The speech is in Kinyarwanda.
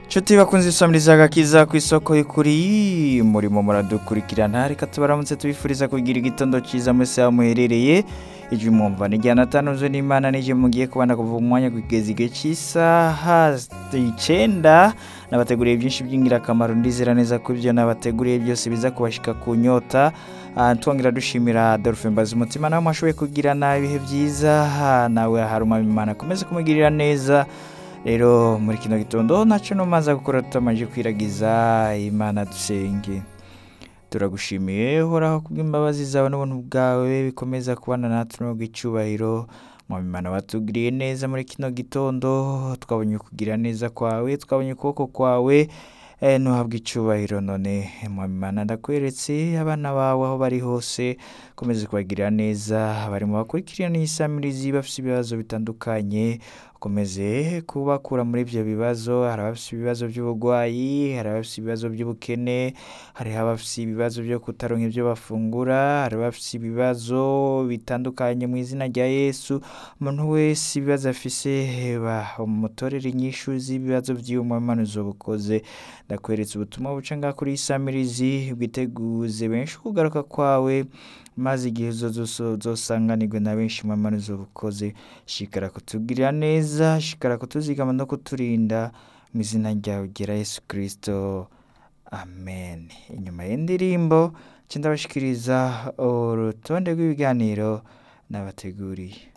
nshuti bakunze isomo rizagakiza ku isoko y'ukuri murimo muradukurikirana reka tubaramutse tubifuriza kugira igitondo cyiza mwese aho muherereye ijwi mwumva ni ijyana atanuze n'imana n'ijwi mugiye kubana kuva mu mwanya kugeza igihe cy'isaha icyenda nabateguriye byinshi by'ingirakamaro ndizera neza ko ibyo nabateguriye byose biza kubashyika ku nyota Ah, twongera dushimira Adolphe Mbazi umutima nawe mwashoboye kugirana ibihe byiza ah, nawe haruma imana akomeze kumugirira neza rero muri kino gitondo nacyo numaza gukora tutamaje kwiragiza imana dusenge turagushimiye uhoraho kubw'imbabazi zawe n'ubuntu bwawe bikomeza kubana natwe no icyubahiro mu bimana watugiriye neza muri kino gitondo twabonye ukugira neza kwawe twabonye ukuboko kwawe eh, ntuhabwe icyubahiro none mu bimana ndakweretse abana bawe aho bari hose ukomeze kubagirira neza abari mu bakurikirana iyi samirizi bafite ibibazo bitandukanye ukomeze kubakura muri ibyo bibazo hari abafite ibibazo by'uburwayi hari abafite ibibazo by'ubukene hariho abafite ibibazo byo kutaronka ibyo bafungura hari abafite ibibazo bitandukanye mu izina rya yesu umuntu wese ibibazo afise bamutorere inyishu z'ibibazo by'uwo muhanuzi bukoze ndakweretse ubutumwa buca ngaha kuri isamirizi bwiteguze benshi kugaruka kwawe maze igihe uzosanganirwe na benshi muhanuzi bukoze shikara kutugirira neza shikara kutuzigama no kuturinda mu izina ryawe ugera yesu kirisito amen inyuma y'indirimbo nca ndabashikiriza urutonde rw'ibiganiro nabateguriye